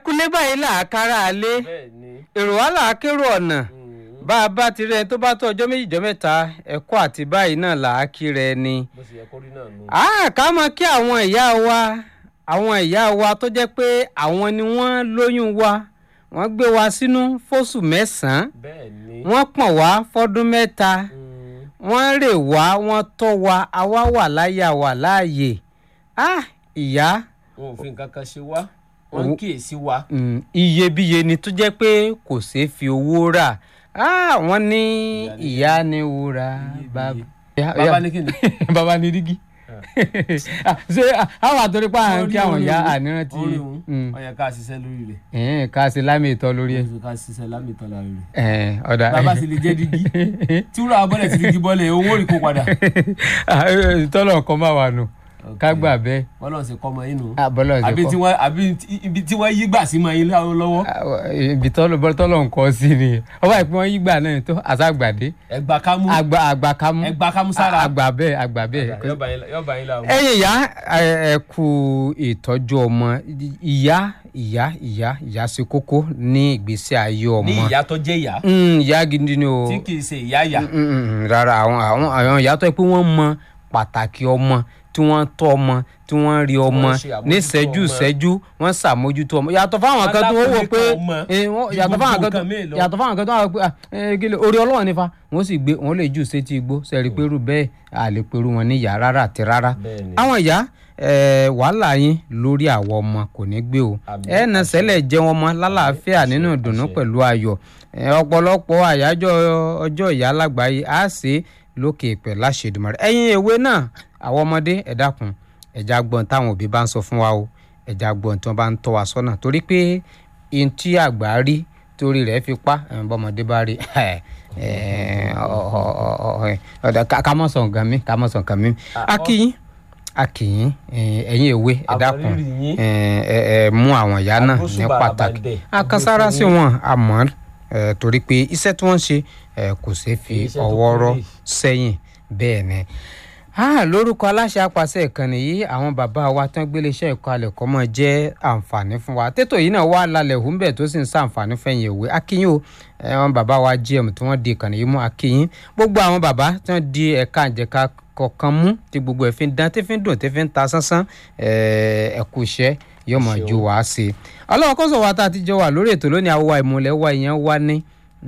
akulé báyìí là á kára alé bẹ́ẹ̀ ni èrò wá là á kérò ọ̀nà mm, bá a bá ti rẹ tó bá tó ọjọ́ méjì jọ mẹ́ta ẹ̀kọ́ àti báyìí náà là á kí rẹ ni. bó ṣe yẹ kó rí náà nù. Ah, ká mọ̀ kí àwọn ìyá wa àwọn ìyá wa tó jẹ́ pé àwọn ni wọ́n lóyún wa wọ́n gbé wa sínú fóṣù mẹ́sàn-án bẹ́ẹ̀ ni wọ́n pọ̀n wá fọ́dún mẹ́ta mm, wọ́n rè wá wọ́n tọ́ wa àwa wà láyé àwa láàyè ah ìyá wọn ò fi nǹkan kan ṣe wá wọn ń kíyèsí wa. mm, iyebíye ni tó jẹ́ pé kò ṣeé fi owó rà ah wọ́n ní ìyá ni wúrà bàbá bàbá ní kíni. bàbá ní dígí Ah, ṣé ah, àwọn àtòrí pa àwọn kí àwọn ìyá ànírántí orí òun Mm. ó yẹ ká ṣiṣẹ́ lórí rẹ̀ ẹ̀ẹ́n ká ṣe lámì ìtọ́ lórí ẹ̀ ó ká ṣiṣẹ́ lámìtọ́ lára rẹ̀. ẹ̀ẹ́n ọ̀dà bàbá sì lè jẹ́ dígí tí wúrà abọ́lẹ̀ ti dígí bọ́lẹ̀ owó rí kó padà. tọ́lọ̀ nǹkan máa wà nù ká gbà bẹ́ẹ̀ bọ́lọ̀ ṣe kọ́ ọmọ yín nù. Ah, bọ́lọ̀ ṣe àbí kọ́. tí wọ́n àbí ibi tí wọ́n yí gbà sí mọ́ yín láwọn lọ́wọ́. Ah, ibi tọ́lọ̀ bọ́lọ̀ tọ́lọ̀ nǹkan sí ni ọba ìpín wọn yígbà náà tó àṣàgbàdé ẹgbà kámú àgbà àgbà kámú ẹgbà kámú sára. àgbà bẹ́ẹ̀ àgbà bẹ́ẹ̀ yọba yín yọba yín láwọn. ẹ̀yin ìyá ẹ ẹ kú ìtọ́jú ọmọ ìyá ìyá ìyá ìyá ṣe kókó ní ìgbésí ayé ọmọ ní ìyá tó jẹ́ ìyá Mm, ìyá gidi ni o tí kì í ṣe ìyá ìyá. Mm, mm, mm, rárá àwọn àwọn àwọn ìyá tó yẹ pé wọ́n mọ pàtàkì ọmọ tí wọ́n tọ́ ọmọ tí wọ́n rí ọmọ ṣe àmójútó ní ìṣẹ́jú ọmọ. ìṣẹ́jú wọ́n ṣàmójútó ọmọ yàtọ̀ fáwọn kan tó wọ́n wò pé Alákòóso ọmọ eh, wọ́n- ju yàtọ̀ gbogbo fáwọn kan tó nǹkan míì lọ. yàtọ̀ fáwọn kan tó wọ́n wò pé ah, eh, kí ló- orí ọlọ́run nífa wọ́n sì gbé wọ́n lè jù sétí igbó sẹ́rí pẹ̀rù bẹ́ẹ̀ a lè pẹ̀rù wọn ní ìyá rárá àti rárá Bẹ́ẹ̀ni. àwọn ìyá eh, wàhálà yín lórí àwọn ọmọ kò ní gbé o Àmín. ẹ nà sẹ́lẹ̀ jẹ́ wọn mọ́ lálàáfíà nínú ìdùnnú àṣẹ. pẹ̀lú ayọ̀ Eh, ọ̀pọ̀lọpọ̀ àyájọ́ ọjọ́ ìyá lágbàáyé á ṣe é lókè ìpẹ́ láṣẹdùmarè ẹ̀yin èwe náà àwọn ọmọdé ẹ dákun ẹ̀já gbọ́n táwọn òbí bá ń sọ fún wa o ẹ̀já gbọ́n tí wọ́n bá ń tọ́ wa sọ́nà torí pé ihun tí àgbà rí torí rẹ̀ fi pa ẹ̀, bọ́mọdé bá rí ẹ̀, ẹ̀, ọ- ọ- ọ- ọ- ẹ̀, ọ̀dà ká- ká mọ̀ sọ̀ nǹkan mi ká mọ̀ sọ̀ nǹkan mi akíyín akíyín ẹ̀, ẹ̀yin èwe ẹ dákun Àbọ̀rírì yín. ẹ ẹ ẹ mú àwọn ìyá náà ní Agbósùbà pàtàkì àbàdẹ. akasára sí wọn àmọ́ ẹ torí pé iṣẹ́ tí wọ́n ń ṣe ẹ kò ṣeé fi Iṣẹ́ tó ọwọ́ rọ́ kéré. sẹ́yìn bẹ́ẹ̀ ni Ah, lórúkọ aláṣẹ apàṣẹ ìkànnì yìí àwọn bàbá wa tán gbélé iṣẹ́ ẹ̀kọ́ alẹ̀ kọ́ mọ́ jẹ́ àǹfààní fún wa tètò yìí náà wà lálẹ́ hùmbẹ̀ tó sì ń sàǹfààní fẹ̀yìn ìwé akínyìn o àwọn bàbá wa gm tí wọ́n di ìkànnì yìí mú akínyìn gbogbo àwọn bàbá tí wọ́n di ẹ̀ka àjẹká kọ̀ọ̀kan mú tí gbogbo ẹ̀ fi ń dán tí fi ń dùn tí fi ń ta sánsán ẹ̀kú iṣẹ́ yóò mọ̀ ju wàá sí i ọlọ́wọ́ kọ́sọ̀ wa tá a ti jọ wà lórí ètò lónìí àwọ̀ ìmùlẹ̀ wa ìyẹn wá ní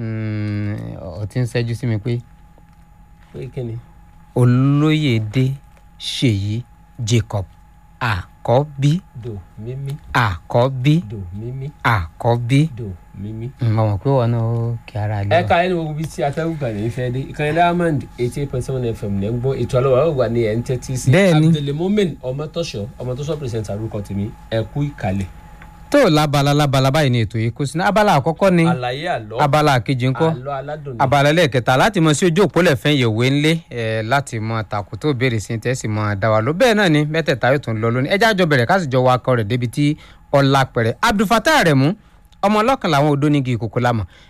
ọtí ń ṣẹ́jú sí mi pé pé kí ni. olóyèdè ṣèyí jacob àkọ́bí do mímí àkọ́bí do mímí àkọ́bí do mímí. mo mọ̀ pé wọn náà kí ara lé ẹ wa. ká ẹni wo bí tí atẹ́gùn kan ní fẹ́ dé ìkànnì diamond eighty eight point seven fm lẹ́ ń gbọ́ ètò àlọ́ wàá wà ní ẹ̀ ń tẹ́tí sí. Bẹ́ẹ̀ni. abdulmomen ọmọtọ́ṣọ ọmọtọ́ṣọ pírẹsẹ̀ntà orúkọ tèmi ẹ kú ìkàlẹ̀. tó labala labala báyìí ni ètò yìí kó sí ní abala àkọ́kọ́ ni àlàyé àlọ́ abala kejì ńkọ́ àlọ́ aládùn ní. abala lẹ́ẹ̀kẹta láti mọ sí ojú òpó lẹ́fẹ̀ẹ́ yẹ̀wé ńlé ẹ̀ láti mọ tàkù tó béèrè sí tẹ́sí mọ dáwà ló bẹ́ẹ̀ náà ni mẹ́tẹ̀ẹ̀ta yóò tún lọ lónìí ẹjẹ́ àjọ bẹ̀rẹ̀ káàsì jọ wakọ̀ rẹ̀ débi tí ọ̀la pẹ̀rẹ̀ abdulfatah rẹ̀ mú ọmọ ọlọ́kan làwọn odó nígi ìkòkò lámọ̀